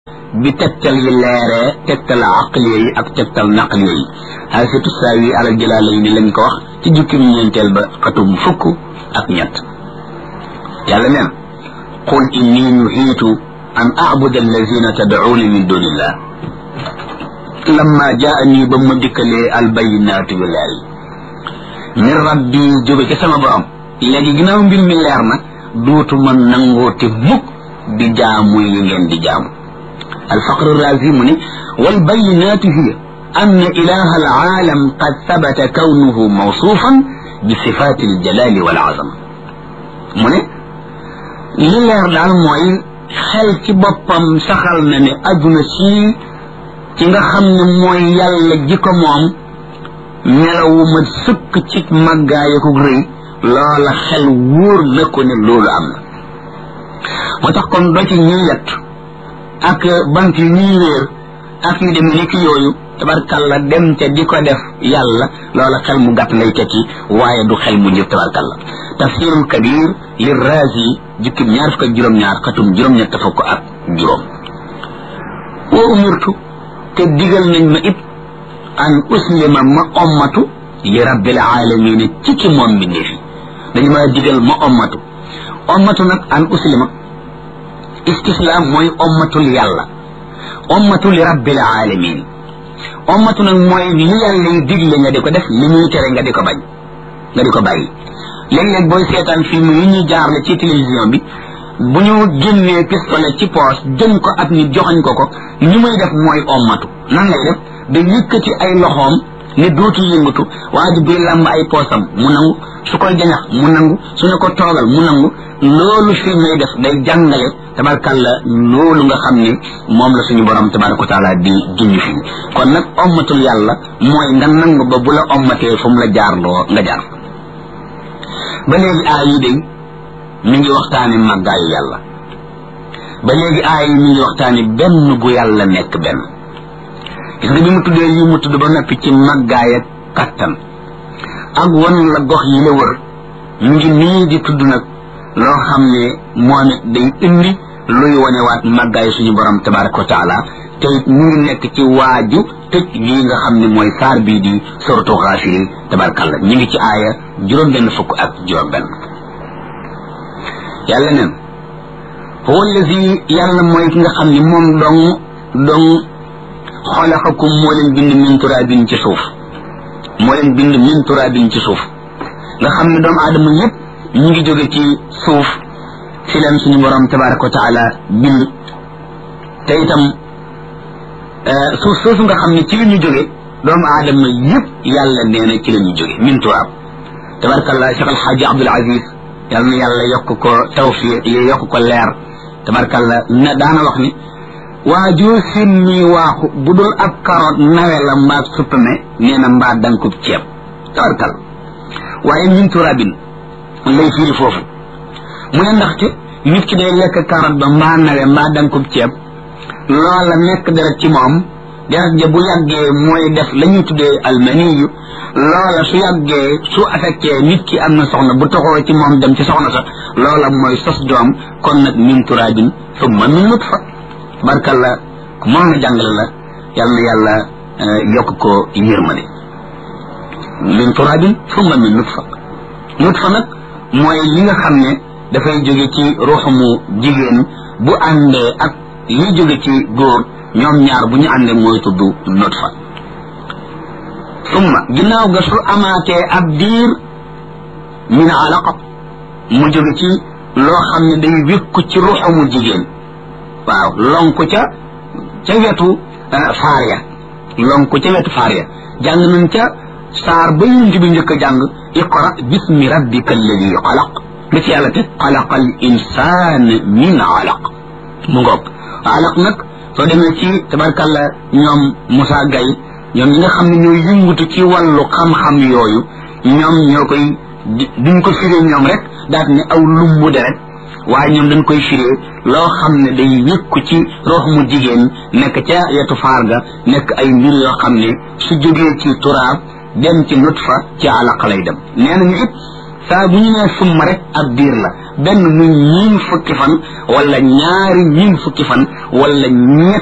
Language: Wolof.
bi tegtal yi leeree tegtal aqliya yi ak tegtal naqliya yi xaasitu saawi alal jalaala yi ni lañ ko wax ci jukkim ñeenteel ba xatum fukk ak ñett yàlla neen qul inni nuhiitu an abuda allazina tad'uuna min dunillah lamma jaani ba ma dikkalee albayinaatu yu leer yi min rabbi jóge ci sama borom léegi ginnaaw mbir mi leer na duutuma nangooti mukk di jaamu yi ngeen di jaamu الفقر الرازي مني والبينات هي أن إله العالم قد ثبت كونه موصوفا بصفات الجلال والعظمة مني لير دال موي xel ci boppam saxal na ne aduna sii ci nga xam ne mooy yàlla ji ko moom melawu ma sëkk ci màggaay ak rëy loola xel wóor na ko ne loolu am na moo tax kon doo ci ñuy yett ak bant yi ñuy wéer ak yu demee ni ki yooyu tabarkalla dem ca di ko def yàlla loola xel mu gàtt lay tekki waaye du xel mu njëf tabarkalla tafsirul kabir li razi jukkim ñaar fukk ak juróom-ñaar xatum juróom-ñett fukk ak juróom wa umirtu te digal nañ ma it an uslima ma ommatu li rabbil alamin ci ki moom mbindee fi dañu ma digal ma ommatu ommatu nag an uslima istislaam mooy ommatul yàlla ommatul rabbil alamin ommatu nag mooy li yàlla yi digle nga di ko def li muy tere nga di ko bañ nga di ko bàyyi léeg-léeg booy seetaan film yi ñuy jaarle ci télévision bi bu ñu génnee pistolet ci poos jëm ko ak nit joxañ ko ko li muy def mooy ommatu nan lay def da yëkkati ay loxoom ne dootu yëngatu waa ji buy làmb ay poosam mu nangu su koy jañax mu nangu su ne ko toogal mu nangu loolu fi may def day jàngale tabarkalla loolu nga xam ne moom la suñu borom tabaraka wa taala di junj fii kon nag ommatul yàlla mooy nga nangu ba bu la ommatee fu mu la jaarloo nga jaar ba léegi aay yi day mi ngi waxtaane màggaayu yàlla ba léegi aay yi mi ngi waxtaane benn gu yàlla nekk benn gis nga bi mu tuddee yi mu tudd ba noppi ci màggaay ak kattan ak wan la gox yi la wër mu ngi nii di tudd nag loo xam ne moom it day indi luy wanewaat màggaayu suñu borom tabaraka wa taala te it mu ngi nekk ci waaju tëj lii nga xam ne mooy saar bii di soratu xaafiri tabarakalla ñu ngi ci aaya juróom benn fukk ak juróom benn yàlla neen huwa allazi yàlla mooy ki nga xam ne moom dong dong xalaqakum moo leen bind min turaabin ci suuf moo leen bind min turaabin ci suuf nga xam ne doomu aadama yépp ñu ngi jóge ci suuf si leen suñu borom tabaraka wa taala bind te itam suuf soosu nga xam ne ci la ñu jóge doomu aadama yépp yàlla nee na ci la ñu jóge min turaab tabarakallah Cheikh Alxaaji Abdul Aziz yàlla na yàlla yokk ko tawfiq yokk ko leer tabarakallah na daana wax ni waajoo simmi waaxu bu dul ab karoot nawe la mbaa suppame nee na mbaa dankub ceeb tabarkal waaye min turaabin lay firi foofu mu ne ndaxte nit ki day lekk karoot ba mbaa nawe mbaa dankub ceeb loola nekk deret ci moom deret ja bu yàggee mooy def la ñuy tuddee almaniyu loola su yàggee su affecté nit ki am na soxna bu toxoo ci moom dem ci soxna sa loola mooy sos doom kon nag min turaabin summa min nutfa barkalla ku mën na jàngale la yal na yàlla yokk ko yërmande min turaabin summa min nutfa nutfa nag mooy li nga xam ne dafay jóge ci ruuxumu jigéen bu àndee ak li jóge ci góor ñoom ñaar bu ñu àndee mooy tudd nutfa summa ginnaaw ga su amaatee ab diir min alaqa mu jóge ci loo xam ne day wékku ci ruuxumu jigéen waaw lonku ca ca wetu faar ya lonku ca wetu faar ya jàng nañ ca saar ba yunt bi njëkk a jàng iqra bismi rabbika alladi xalaq li ci yàlla te xalaqa al insaan min alaq mu ngoog alaq nag soo demee ci tabarkalla ñoom Moussa Gaye ñoom ñi nga xam ne ñooy yëngutu ci wàllu xam-xam yooyu ñoom ñoo koy duñ ko firee ñoom rek daat ne aw lumbu deret waaye ñoom dañ koy firee loo xam ne day wékku ci rox mu jigéen nekk ca yetu faar ga nekk ay mbir yoo xam ne su jógee ci turaab dem ci nutfa ci alaq lay dem nee nañu it saa bu ñu nee summa rek ab diir la benn muy ñiin fukki fan wala ñaari ñiin fukki fan wala ñett